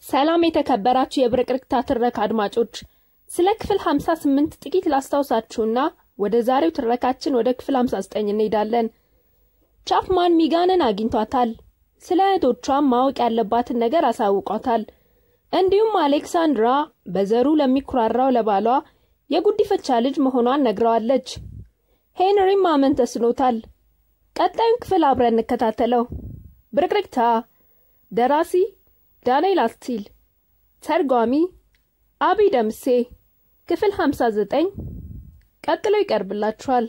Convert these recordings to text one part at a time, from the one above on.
ሰላም የተከበራችሁ የብርቅርቅታ ትረካ አድማጮች፣ ስለ ክፍል 58 ጥቂት ላስታውሳችሁና ወደ ዛሬው ትረካችን ወደ ክፍል 59 እንሄዳለን። ቻፕማን ሚጋንን አግኝቷታል። ስለ እህቶቿም ማወቅ ያለባትን ነገር አሳውቋታል። እንዲሁም አሌክሳንድራ በዘሩ ለሚኩራራው ለባሏ የጉዲፈቻ ልጅ መሆኗን ነግረዋለች። ሄንሪም ማመን ተስኖታል። ቀጣዩን ክፍል አብረን እንከታተለው። ብርቅርቅታ ደራሲ ዳንኤል አስቲል፣ ተርጓሚ አብይ ደምሴ። ክፍል 59 ቀጥሎ ይቀርብላችኋል።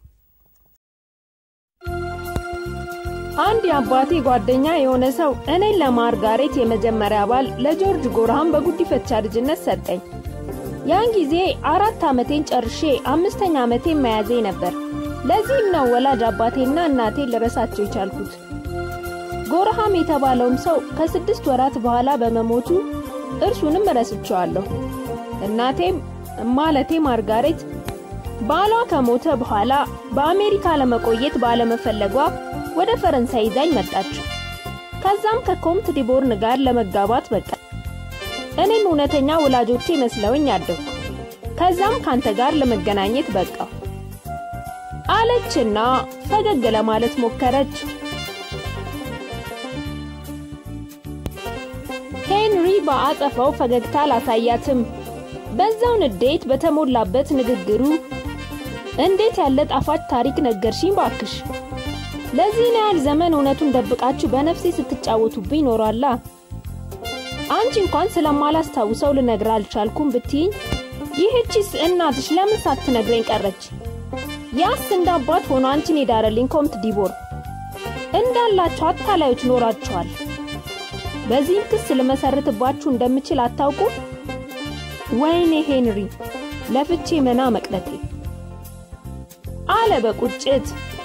አንድ የአባቴ ጓደኛ የሆነ ሰው እኔን ለማርጋሬት የመጀመሪያ ባል ለጆርጅ ጎርሃም በጉዲፈቻ ልጅነት ሰጠኝ። ያን ጊዜ አራት ዓመቴን ጨርሼ አምስተኛ ዓመቴን መያዜ ነበር። ለዚህም ነው ወላጅ አባቴና እናቴን ልረሳቸው የቻልኩት። ጎርሃም የተባለውም ሰው ከስድስት ወራት በኋላ በመሞቱ እርሱንም ረስቸዋለሁ። እናቴም ማለቴ ማርጋሬት ባሏ ከሞተ በኋላ በአሜሪካ ለመቆየት ባለመፈለጓ ወደ ፈረንሳይ ይዛኝ መጣች። ከዛም ከኮምት ዲቦርን ጋር ለመጋባት በቃ። እኔም እውነተኛ ወላጆቼ መስለውኝ አደግኩ። ከዛም ካንተ ጋር ለመገናኘት በቃው አለችና ፈገግ ለማለት ሞከረች። ሄንሪ በአጸፋው ፈገግታ አላሳያትም። በዛው ንዴት በተሞላበት ንግግሩ እንዴት ያለ ጣፋጭ ታሪክ ነገርሽኝ ባክሽ! ለዚህን ያህል ዘመን እውነቱን ደብቃችሁ በነፍሴ ስትጫወቱብኝ ኖሯላ። አንቺ እንኳን ስለማላስታውሰው ልነግር አልቻልኩም ብትይኝ፣ ይህቺስ እናትሽ ለምን ሳትነግረኝ ቀረች? ያስ እንደ አባት ሆኖ አንቺን የዳረልኝ ኮምት ዲቦር እንዳላቸው አታላዮች ኖራቸዋል። በዚህም ክስ ልመሰርትባችሁ እንደምችል አታውቁ? ወይኔ ሄንሪ ለፍቼ መና መቅረቴ አለ በቁጭት።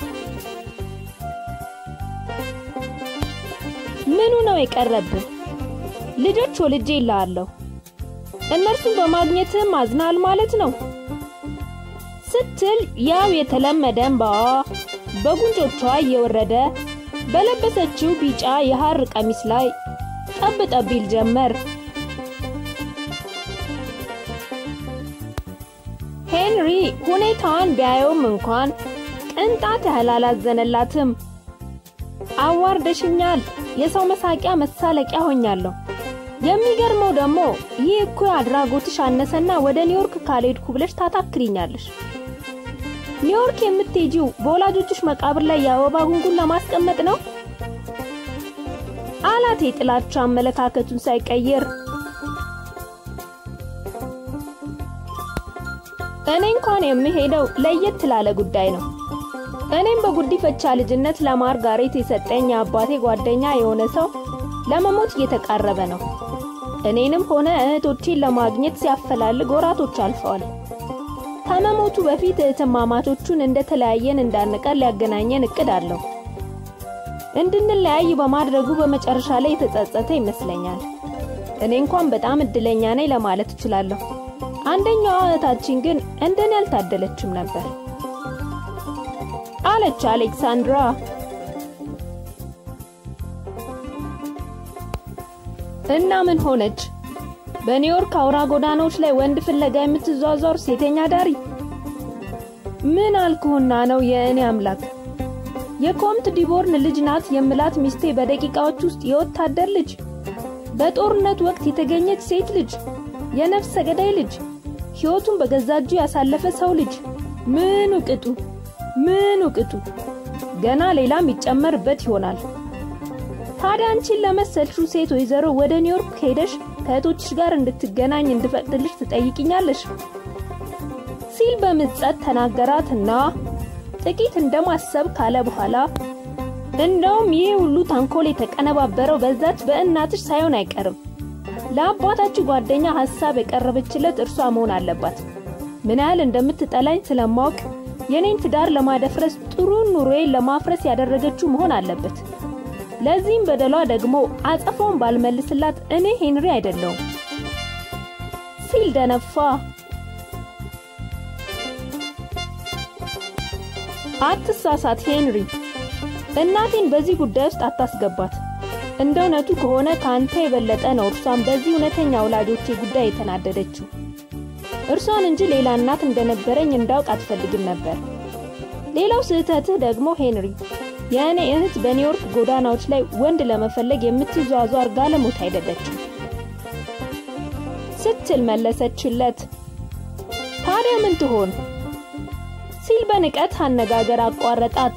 ምኑ ነው የቀረብህ? ልጆች ወልጄ ይልሃለሁ። እነርሱን በማግኘትም አዝናል ማለት ነው ስትል ያው የተለመደ እንባዋ በጉንጮቿ እየወረደ በለበሰችው ቢጫ የሐር ቀሚስ ላይ ጠብ ጠብ ይል ጀመር። ሄንሪ ሁኔታዋን ቢያየውም እንኳን ቅንጣት ያህል አላዘነላትም። አዋርደሽኛል፣ የሰው መሳቂያ መሳለቂያ ሆኛለሁ። የሚገርመው ደግሞ ይህ እኮ አድራጎትሽ አነሰና ወደ ኒውዮርክ ካልሄድኩ ብለሽ ታታክሪኛለሽ። ኒውዮርክ የምትሄጂው በወላጆችሽ መቃብር ላይ የአበባ ጉንጉን ለማስቀመጥ ነው አላት የጥላቻ አመለካከቱን ሳይቀይር። እኔ እንኳን የምሄደው ለየት ላለ ጉዳይ ነው። እኔም በጉዲፈቻ ልጅነት ለማርጋሬት የሰጠኝ የአባቴ ጓደኛ የሆነ ሰው ለመሞት እየተቃረበ ነው። እኔንም ሆነ እህቶቼን ለማግኘት ሲያፈላልግ ወራቶች አልፈዋል። ከመሞቱ በፊት እህትማማቾቹን እንደተለያየን እንዳንቀር ሊያገናኘን እቅድ አለው። እንድንለያይ በማድረጉ በመጨረሻ ላይ የተጸጸተ ይመስለኛል። እኔ እንኳን በጣም እድለኛ ነኝ ለማለት እችላለሁ። አንደኛዋ እህታችን ግን እንደኔ አልታደለችም ነበር አለች አሌክሳንድራ። እና ምን ሆነች? በኒውዮርክ አውራ ጎዳናዎች ላይ ወንድ ፍለጋ የምትዟዟር ሴተኛ ዳሪ? ምን አልኩህና ነው የእኔ አምላክ? የኮምት ዲቦርን ልጅ ናት የምላት ሚስቴ በደቂቃዎች ውስጥ የወታደር ልጅ፣ በጦርነት ወቅት የተገኘች ሴት ልጅ፣ የነፍሰ ገዳይ ልጅ፣ ሕይወቱን በገዛ እጁ ያሳለፈ ሰው ልጅ። ምኑ ቅጡ ምኑ ቅጡ! ገና ሌላም ይጨመርበት ይሆናል። ታዲያ አንቺን ለመሰልሽው ሴት ወይዘሮ ወደ ኒውዮርክ ሄደሽ ከእህቶችሽ ጋር እንድትገናኝ እንድፈቅድልሽ ትጠይቅኛለሽ ሲል በምጸት ተናገራትና ጥቂት እንደማሰብ ካለ በኋላ እንደውም ይህ ሁሉ ታንኮል የተቀነባበረው በዛች በእናትሽ ሳይሆን አይቀርም። ለአባታችሁ ጓደኛ ሐሳብ የቀረበችለት እርሷ መሆን አለባት። ምን ያህል እንደምትጠላኝ ስለማወቅ የኔን ትዳር ለማደፍረስ ጥሩ ኑሮዬን ለማፍረስ ያደረገችው መሆን አለበት። ለዚህም በደሏ ደግሞ አጸፋውን ባልመልስላት እኔ ሄንሪ አይደለሁም ሲል ደነፋ። አትሳሳት ሄንሪ፣ እናቴን በዚህ ጉዳይ ውስጥ አታስገባት። እንደ እውነቱ ከሆነ ከአንተ የበለጠ ነው እርሷን በዚህ እውነተኛ ወላጆቼ ጉዳይ የተናደደችው። እርሷን እንጂ ሌላ እናት እንደነበረኝ እንዳውቅ አትፈልግም ነበር። ሌላው ስህተትህ ደግሞ ሄንሪ፣ የእኔ እህት በኒውዮርክ ጎዳናዎች ላይ ወንድ ለመፈለግ የምትዟዟር ጋለሞታ አይደለችም ስትል መለሰችለት። ታዲያ ምን ትሆን ሲል በንቀት አነጋገር አቋረጣት።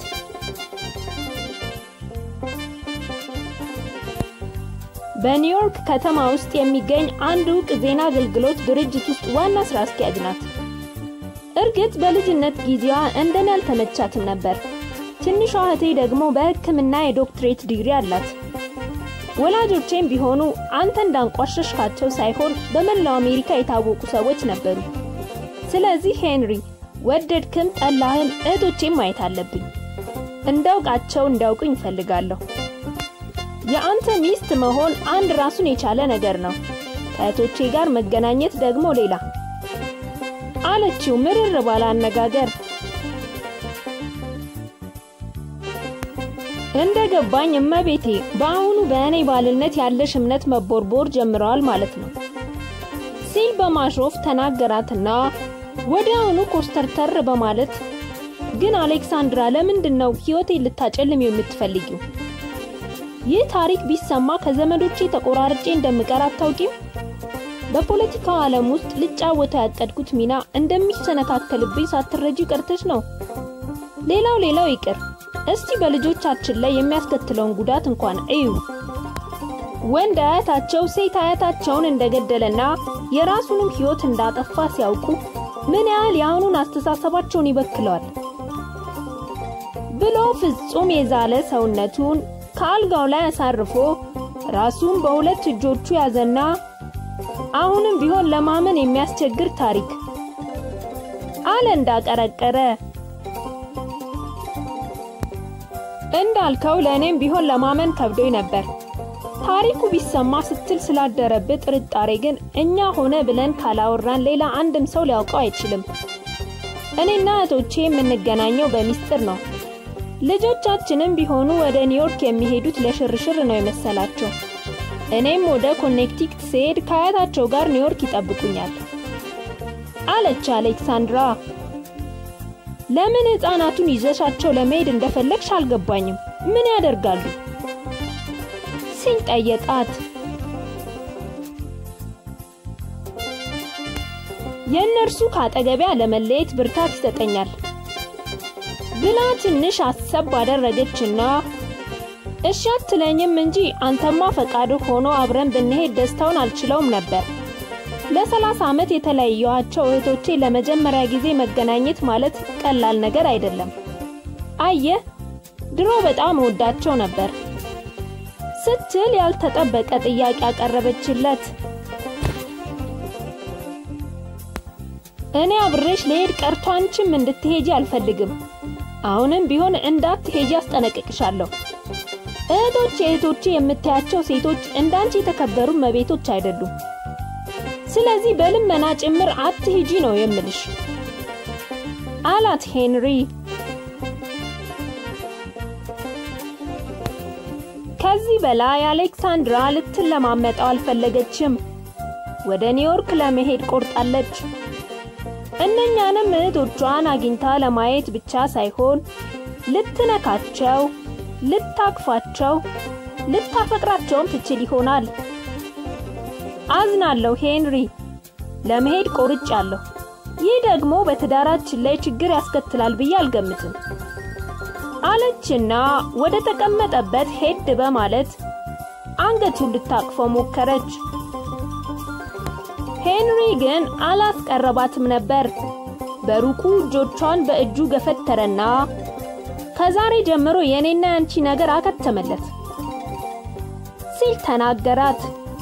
በኒውዮርክ ከተማ ውስጥ የሚገኝ አንድ ዕውቅ ዜና አገልግሎት ድርጅት ውስጥ ዋና ስራ አስኪያጅ ናት። እርግጥ በልጅነት ጊዜዋ እንደኔ አልተመቻትም ነበር። ትንሿ እህቴ ደግሞ በሕክምና የዶክትሬት ዲግሪ አላት። ወላጆቼም ቢሆኑ አንተ እንዳንቋሸሽካቸው ሳይሆን በመላው አሜሪካ የታወቁ ሰዎች ነበሩ። ስለዚህ ሄንሪ ወደድክም ጠላህም እህቶቼም ማየት አለብኝ። እንዳውቃቸው እንዳውቁኝ እፈልጋለሁ። የአንተ ሚስት መሆን አንድ ራሱን የቻለ ነገር ነው። ከእህቶቼ ጋር መገናኘት ደግሞ ሌላ አለችው ምርር ባለ አነጋገር። እንደ ገባኝ እመቤቴ በአሁኑ በእኔ ባልነት ያለሽ እምነት መቦርቦር ጀምረዋል ማለት ነው ሲል በማሾፍ ተናገራትና ወዲያውኑ ኮስተርተር በማለት ግን አሌክሳንድራ ለምንድን ነው ሕይወቴን ልታጨልም የምትፈልጊው? ይህ ታሪክ ቢሰማ ከዘመዶቼ ተቆራርጬ እንደምቀር አታውቂም? በፖለቲካው ዓለም ውስጥ ልጫወተው ያቀድኩት ሚና እንደሚሰነካከልብኝ ሳትረጂ ቀርተሽ ነው። ሌላው ሌላው ይቅር፣ እስቲ በልጆቻችን ላይ የሚያስከትለውን ጉዳት እንኳን እዩ። ወንድ አያታቸው ሴት አያታቸውን እንደገደለና የራሱንም ሕይወት እንዳጠፋ ሲያውቁ ምን ያህል የአሁኑን አስተሳሰባቸውን ይበክለዋል ብሎ ፍጹም የዛለ ሰውነቱን ከአልጋው ላይ አሳርፎ ራሱን በሁለት እጆቹ ያዘና አሁንም ቢሆን ለማመን የሚያስቸግር ታሪክ አለ እንዳቀረቀረ። እንዳልከው ለእኔም ቢሆን ለማመን ከብዶኝ ነበር። ታሪኩ ቢሰማ ስትል ስላደረብህ ጥርጣሬ ግን እኛ ሆነ ብለን ካላወራን ሌላ አንድም ሰው ሊያውቀው አይችልም። እኔና እህቶቼ የምንገናኘው በሚስጥር ነው። ልጆቻችንም ቢሆኑ ወደ ኒውዮርክ የሚሄዱት ለሽርሽር ነው የመሰላቸው። እኔም ወደ ኮኔክቲክት ስሄድ ከአያታቸው ጋር ኒውዮርክ ይጠብቁኛል አለች አሌክሳንድራ። ለምን ሕፃናቱን ይዘሻቸው ለመሄድ እንደፈለግሽ አልገባኝም። ምን ያደርጋሉ ሲል ጠየቃት። የእነርሱ ከአጠገቢያ ለመለየት ብርታት ይሰጠኛል ብላ ትንሽ አሰብ አደረገችና እሺ አትለኝም እንጂ አንተማ ፈቃድ ሆኖ አብረን ብንሄድ ደስታውን አልችለውም ነበር። ለሰላሳ ዓመት የተለያየኋቸው እህቶቼ ለመጀመሪያ ጊዜ መገናኘት ማለት ቀላል ነገር አይደለም። አየህ ድሮ በጣም እወዳቸው ነበር ስትል ያልተጠበቀ ጥያቄ አቀረበችለት። እኔ አብሬሽ ልሄድ ቀርቶ አንቺም እንድትሄጂ አልፈልግም። አሁንም ቢሆን እንዳትሄጂ አስጠነቅቅሻለሁ። እህቶቼ እህቶቼ የምታያቸው ሴቶች እንዳንቺ የተከበሩ መቤቶች አይደሉም። ስለዚህ በልመና ጭምር አትሂጂ ነው የምልሽ አላት ሄንሪ። ከዚህ በላይ አሌክሳንድራ ልትለማመጠው አልፈለገችም። ወደ ኒውዮርክ ለመሄድ ቆርጣለች። እነኛንም እህቶቿን አግኝታ ለማየት ብቻ ሳይሆን ልትነካቸው፣ ልታቅፋቸው፣ ልታፈቅራቸውም ትችል ይሆናል። አዝናለሁ ሄንሪ፣ ለመሄድ ቆርጫለሁ። ይህ ደግሞ በትዳራችን ላይ ችግር ያስከትላል ብዬ አልገምትም አለችና ወደ ተቀመጠበት ሄድ በማለት አንገቱን ልታቅፈው ሞከረች። ሄንሪ ግን አላስቀረባትም ነበር። በሩቁ እጆቿን በእጁ ገፈተረና ከዛሬ ጀምሮ የኔና ያንቺ ነገር አከተመለት ሲል ተናገራት።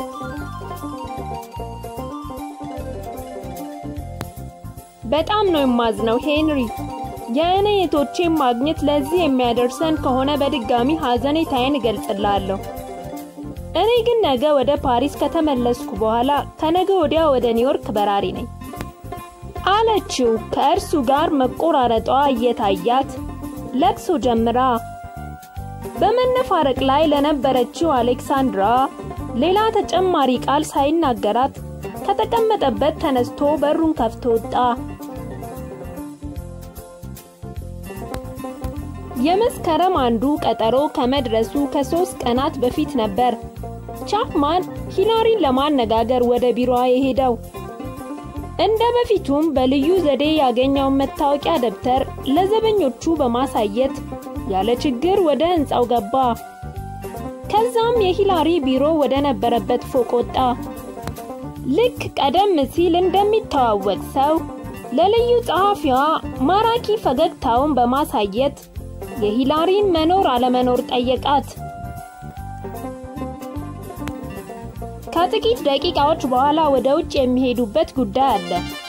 በጣም ነው የማዝነው ሄንሪ። የእኔ እህቶቼን ማግኘት ለዚህ የሚያደርሰን ከሆነ በድጋሚ ሐዘኔታዬን እገልጽላለሁ። እኔ ግን ነገ ወደ ፓሪስ ከተመለስኩ በኋላ ከነገ ወዲያ ወደ ኒውዮርክ በራሪ ነኝ አለችው። ከእርሱ ጋር መቆራረጧ እየታያት ለቅሶ ጀምራ በመነፋረቅ ላይ ለነበረችው አሌክሳንድራ ሌላ ተጨማሪ ቃል ሳይናገራት ከተቀመጠበት ተነስቶ በሩን ከፍቶ ወጣ። የመስከረም አንዱ ቀጠሮ ከመድረሱ ከሶስት ቀናት በፊት ነበር ቻፕማን ሂላሪን ለማነጋገር ወደ ቢሮዋ የሄደው። እንደ በፊቱም በልዩ ዘዴ ያገኘውን መታወቂያ ደብተር ለዘበኞቹ በማሳየት ያለ ችግር ወደ ሕንፃው ገባ። ከዛም የሂላሪ ቢሮ ወደ ነበረበት ፎቅ ወጣ። ልክ ቀደም ሲል እንደሚተዋወቅ ሰው ለልዩ ጸሐፊዋ ማራኪ ፈገግታውን በማሳየት የሂላሪን መኖር አለመኖር ጠየቃት። ከጥቂት ደቂቃዎች በኋላ ወደ ውጭ የሚሄዱበት ጉዳይ አለ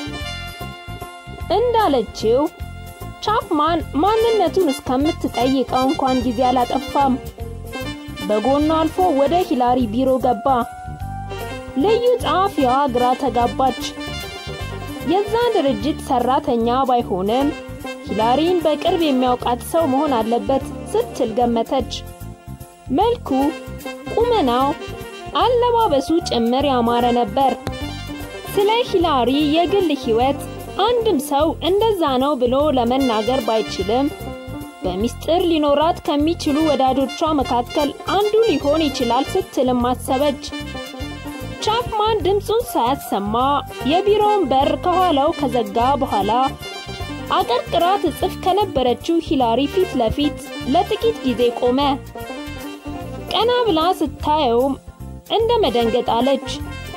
እንዳለችው ቻፕማን ማንነቱን እስከምትጠይቀው እንኳን ጊዜ አላጠፋም። በጎኑ አልፎ ወደ ሂላሪ ቢሮ ገባ። ልዩ ጸሐፊዋ ግራ ተጋባች። የዛ ድርጅት ሰራተኛ ባይሆንም ሂላሪን በቅርብ የሚያውቃት ሰው መሆን አለበት ስትል ገመተች። መልኩ፣ ቁመናው፣ አለባበሱ ጭምር ያማረ ነበር። ስለ ሂላሪ የግል ሕይወት አንድም ሰው እንደዛ ነው ብሎ ለመናገር ባይችልም በሚስጥር ሊኖራት ከሚችሉ ወዳጆቿ መካከል አንዱ ሊሆን ይችላል ስትልም አሰበች። ቻፕማን ድምፁን ሳያሰማ የቢሮውን በር ከኋላው ከዘጋ በኋላ አቀርቅራ ትጽፍ ከነበረችው ሂላሪ ፊት ለፊት ለጥቂት ጊዜ ቆመ። ቀና ብላ ስታየውም እንደ መደንገጥ አለች።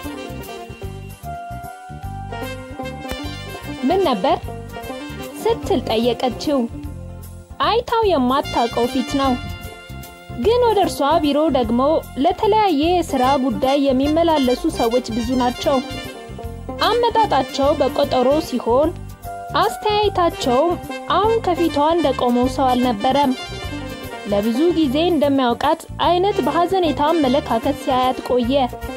ምን ነበር ስትል ጠየቀችው። አይታው የማታውቀው ፊት ነው። ግን ወደ እርሷ ቢሮ ደግሞ ለተለያየ የሥራ ጉዳይ የሚመላለሱ ሰዎች ብዙ ናቸው። አመጣጣቸው በቆጠሮ ሲሆን አስተያየታቸውም አሁን ከፊቷ እንደቆመው ሰው አልነበረም። ለብዙ ጊዜ እንደሚያውቃት አይነት በሐዘኔታ አመለካከት ሲያያት ቆየ።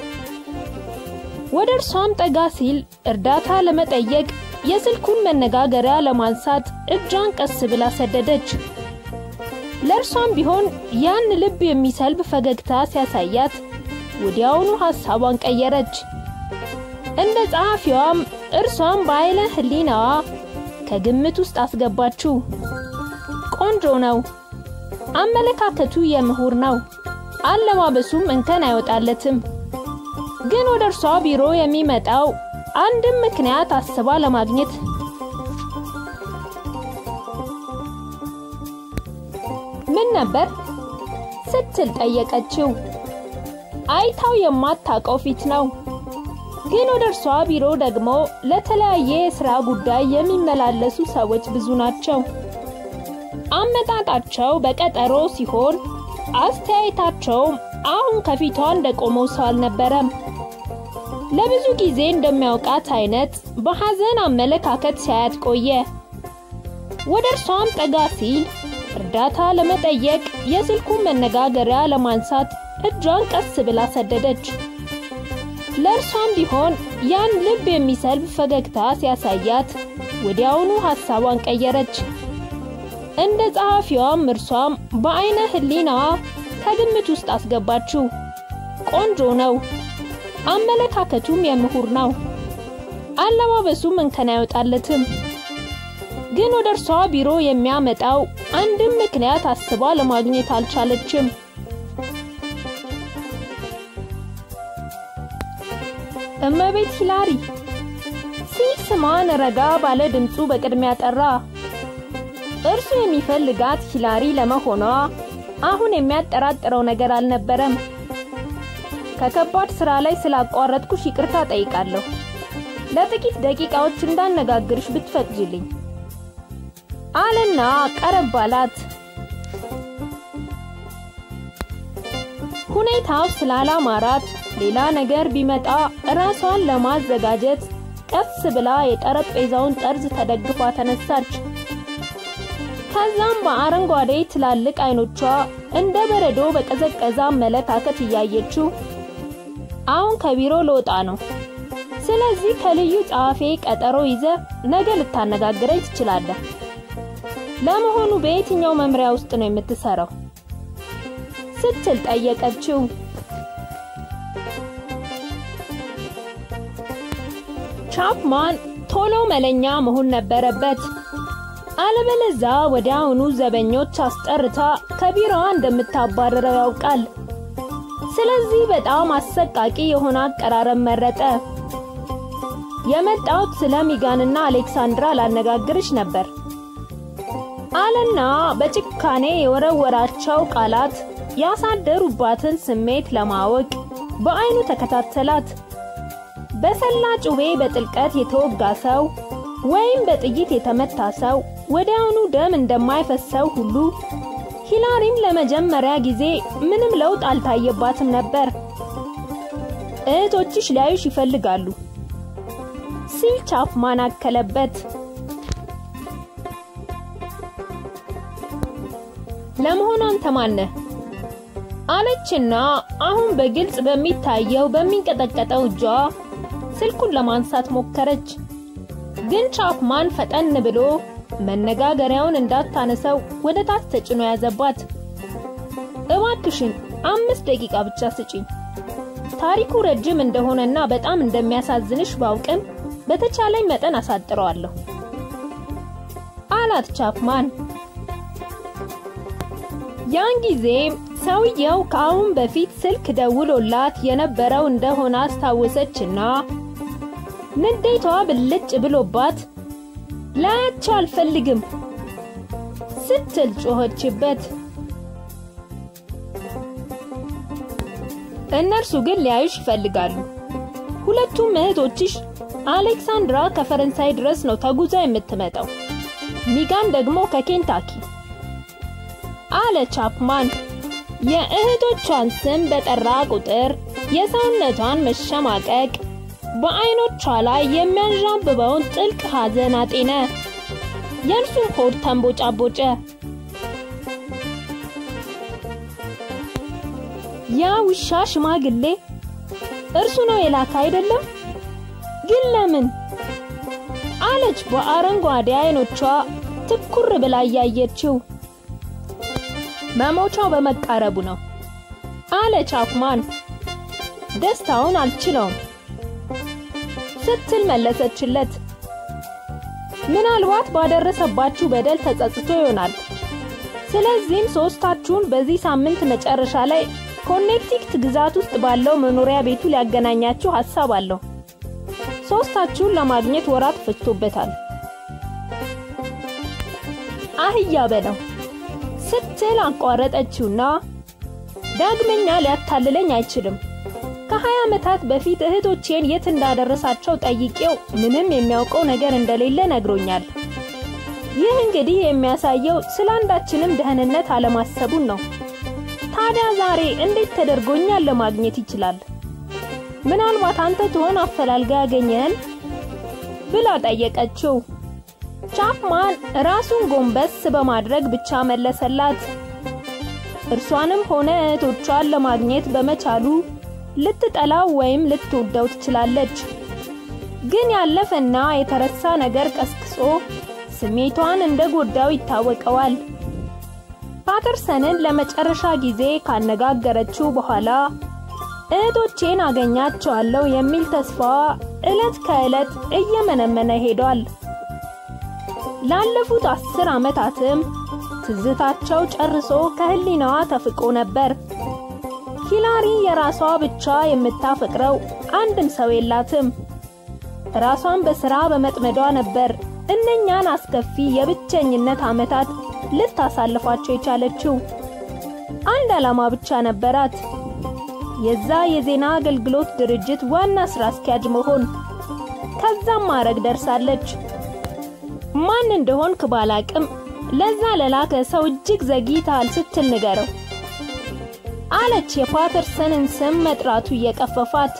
ወደ እርሷም ጠጋ ሲል እርዳታ ለመጠየቅ የስልኩን መነጋገሪያ ለማንሳት እጇን ቀስ ብላ ሰደደች። ለእርሷም ቢሆን ያን ልብ የሚሰልብ ፈገግታ ሲያሳያት ወዲያውኑ ሐሳቧን ቀየረች። እንደ ጸሐፊዋም እርሷም በአይነ ህሊናዋ ከግምት ውስጥ አስገባችው። ቆንጆ ነው። አመለካከቱ የምሁር ነው። አለባበሱም እንከን አይወጣለትም። ግን ወደ እርሷ ቢሮ የሚመጣው አንድም ምክንያት አስባ ለማግኘት ምን ነበር ስትል ጠየቀችው። አይታው የማታውቀው ፊት ነው። ግን ወደ እርሷ ቢሮ ደግሞ ለተለያየ የሥራ ጉዳይ የሚመላለሱ ሰዎች ብዙ ናቸው። አመጣጣቸው በቀጠሮ ሲሆን አስተያየታቸውም አሁን ከፊቷ እንደቆመው ሰው አልነበረም። ለብዙ ጊዜ እንደሚያውቃት አይነት በሐዘን አመለካከት ሲያያት ቆየ። ወደ እርሷም ጠጋ ሲል እርዳታ ለመጠየቅ የስልኩን መነጋገሪያ ለማንሳት እጇን ቀስ ብላ ሰደደች። ለእርሷም ቢሆን ያን ልብ የሚሰልብ ፈገግታ ሲያሳያት ወዲያውኑ ሐሳቧን ቀየረች። እንደ ጸሐፊዋም እርሷም በአይነ ህሊናዋ ከግምት ውስጥ አስገባችው። ቆንጆ ነው። አመለካከቱም የምሁር ነው። አለባበሱም እንከን አይወጣለትም። ግን ወደ እርሷ ቢሮ የሚያመጣው አንድም ምክንያት አስባ ለማግኘት አልቻለችም። እመቤት ሂላሪ ሲል ስሟን ረጋ ባለ ድምፁ በቅድሚያ ጠራ። እርሱ የሚፈልጋት ሂላሪ ለመሆኗ አሁን የሚያጠራጥረው ነገር አልነበረም። ከከባድ ስራ ላይ ስላቋረጥኩሽ ይቅርታ ጠይቃለሁ። ለጥቂት ደቂቃዎች እንዳነጋግርሽ ብትፈቅጂልኝ አለና ቀረብ አላት። ሁኔታው ስላላማራት ሌላ ነገር ቢመጣ ራሷን ለማዘጋጀት ቀስ ብላ የጠረጴዛውን ጠርዝ ተደግፋ ተነሳች። ከዛም በአረንጓዴ ትላልቅ አይኖቿ እንደ በረዶ በቀዘቀዘ አመለካከት እያየችው አሁን ከቢሮ ልወጣ ነው። ስለዚህ ከልዩ ጸሐፌ ቀጠሮ ይዘ ነገ ልታነጋግረኝ ትችላለህ። ለመሆኑ በየትኛው መምሪያ ውስጥ ነው የምትሰራው? ስትል ጠየቀችው። ቻፕማን ቶሎ መለኛ መሆን ነበረበት። አለበለዛ ወዲያውኑ ዘበኞች አስጠርታ ከቢሮዋ እንደምታባረረው ያውቃል። ስለዚህ በጣም አሰቃቂ የሆነ አቀራረብ መረጠ። የመጣሁት ስለ ሚጋንና አሌክሳንድራ ላነጋግርሽ ነበር አለና በጭካኔ የወረወራቸው ቃላት ያሳደሩባትን ስሜት ለማወቅ በአይኑ ተከታተላት። በሰላ ጩቤ በጥልቀት የተወጋ ሰው ወይም በጥይት የተመታ ሰው ወዲያውኑ ደም እንደማይፈሰው ሁሉ ሂላሪም ለመጀመሪያ ጊዜ ምንም ለውጥ አልታየባትም ነበር። እህቶችሽ ሊያዩሽ ይፈልጋሉ ሲል ቻፕማን አከለበት። ለመሆኑ አንተ ማነህ? አለችና አሁን በግልጽ በሚታየው በሚንቀጠቀጠው እጇ ስልኩን ለማንሳት ሞከረች። ግን ቻፕማን ፈጠን ብሎ መነጋገሪያውን እንዳታነሰው ወደ ታች ተጭኖ ያዘባት። እባክሽን አምስት ደቂቃ ብቻ ስጪኝ። ታሪኩ ረጅም እንደሆነና በጣም እንደሚያሳዝንሽ ባውቅም በተቻለኝ መጠን አሳጥረዋለሁ አላት ቻፕማን። ያን ጊዜ ሰውየው ከአሁን በፊት ስልክ ደውሎላት የነበረው እንደሆነ አስታወሰችና ንዴቷ ብልጭ ብሎባት ላያቸው አልፈልግም ስትል ጮኸችበት። እነርሱ ግን ሊያዩሽ ይፈልጋሉ። ሁለቱም እህቶችሽ አሌክሳንድራ ከፈረንሳይ ድረስ ነው ተጉዛ የምትመጣው፣ ሚጋን ደግሞ ከኬንታኪ አለ ቻፕማን። የእህቶቿን ስም በጠራ ቁጥር የሰውነቷን መሸማቀቅ በአይኖቿ ላይ የሚያንዣብበውን ጥልቅ ሐዘን አጤነ። የእርሱም ሆድ ተንቦጫቦጨ። ያ ውሻ ሽማግሌ እርሱ ነው የላከ አይደለም? ግን ለምን? አለች በአረንጓዴ አይኖቿ ትኩር ብላ እያየችው። መሞቻው በመቃረቡ ነው አለ ቻፕማን። ደስታውን አልችለውም ስትል መለሰችለት። ምናልባት ባደረሰባችሁ በደል ተጸጽቶ ይሆናል። ስለዚህም ሶስታችሁን በዚህ ሳምንት መጨረሻ ላይ ኮኔክቲክት ግዛት ውስጥ ባለው መኖሪያ ቤቱ ሊያገናኛችሁ ሐሳብ አለው። ሶስታችሁን ለማግኘት ወራት ፈጅቶበታል። አህያ በለው ስትል አቋረጠችውና ዳግመኛ ሊያታልለኝ አይችልም። ከሀያ ዓመታት በፊት እህቶቼን የት እንዳደረሳቸው ጠይቄው ምንም የሚያውቀው ነገር እንደሌለ ነግሮኛል። ይህ እንግዲህ የሚያሳየው ስለ አንዳችንም ደህንነት አለማሰቡን ነው። ታዲያ ዛሬ እንዴት ተደርጎኛል ለማግኘት ይችላል? ምናልባት አንተ ትሆን አፈላልጋ ያገኘህን ብላ ጠየቀችው። ቻፕማን ራሱን ጎንበስ በማድረግ ብቻ መለሰላት። እርሷንም ሆነ እህቶቿን ለማግኘት በመቻሉ ልትጠላው ወይም ልትወደው ትችላለች። ግን ያለፈና የተረሳ ነገር ቀስቅሶ ስሜቷን እንደጎዳው ይታወቀዋል። ፓተርሰንን ለመጨረሻ ጊዜ ካነጋገረችው በኋላ እህቶቼን አገኛቸዋለሁ የሚል ተስፋዋ ዕለት ከዕለት እየመነመነ ሄዷል። ላለፉት አስር ዓመታትም ትዝታቸው ጨርሶ ከህሊናዋ ተፍቆ ነበር። ሂላሪ የራሷ ብቻ የምታፈቅረው አንድም ሰው የላትም። ራሷን በሥራ በመጥመዷ ነበር እነኛን አስከፊ የብቸኝነት ዓመታት ልታሳልፋቸው የቻለችው። አንድ ዓላማ ብቻ ነበራት፣ የዛ የዜና አገልግሎት ድርጅት ዋና ሥራ አስኪያጅ መሆን። ከዛም ማዕረግ ደርሳለች። ማን እንደሆንክ ባላቅም ለዛ ለላከ ሰው እጅግ ዘግይተሃል ስትል ንገረው አለች የፓተርሰንን ስም መጥራቱ እየቀፈፋት።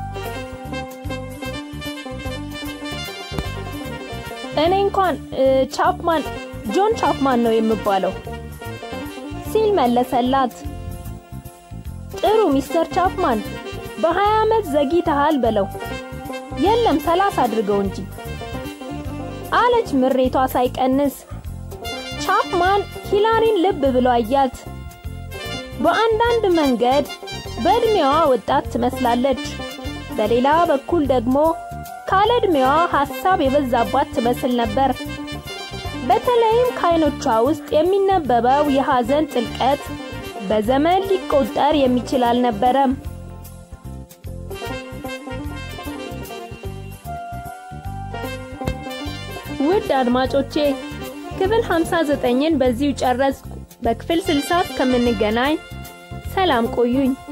እኔ እንኳን ቻፕማን ጆን ቻፕማን ነው የምባለው ሲል መለሰላት። ጥሩ ሚስተር ቻፕማን በሀያ ዓመት ዘግይተሃል በለው። የለም ሰላሳ አድርገው እንጂ አለች ምሬቷ ሳይቀንስ። ቻፕማን ሂላሪን ልብ ብሎ አያት። በአንዳንድ መንገድ በዕድሜዋ ወጣት ትመስላለች። በሌላ በኩል ደግሞ ካለ ዕድሜዋ ሐሳብ የበዛባት ትመስል ነበር። በተለይም ከዓይኖቿ ውስጥ የሚነበበው የሐዘን ጥልቀት በዘመን ሊቆጠር የሚችል አልነበረም። ውድ አድማጮቼ ክፍል 59ን በዚሁ ጨረስኩ። በክፍል 60 እስከምንገናኝ ሰላም ቆዩኝ።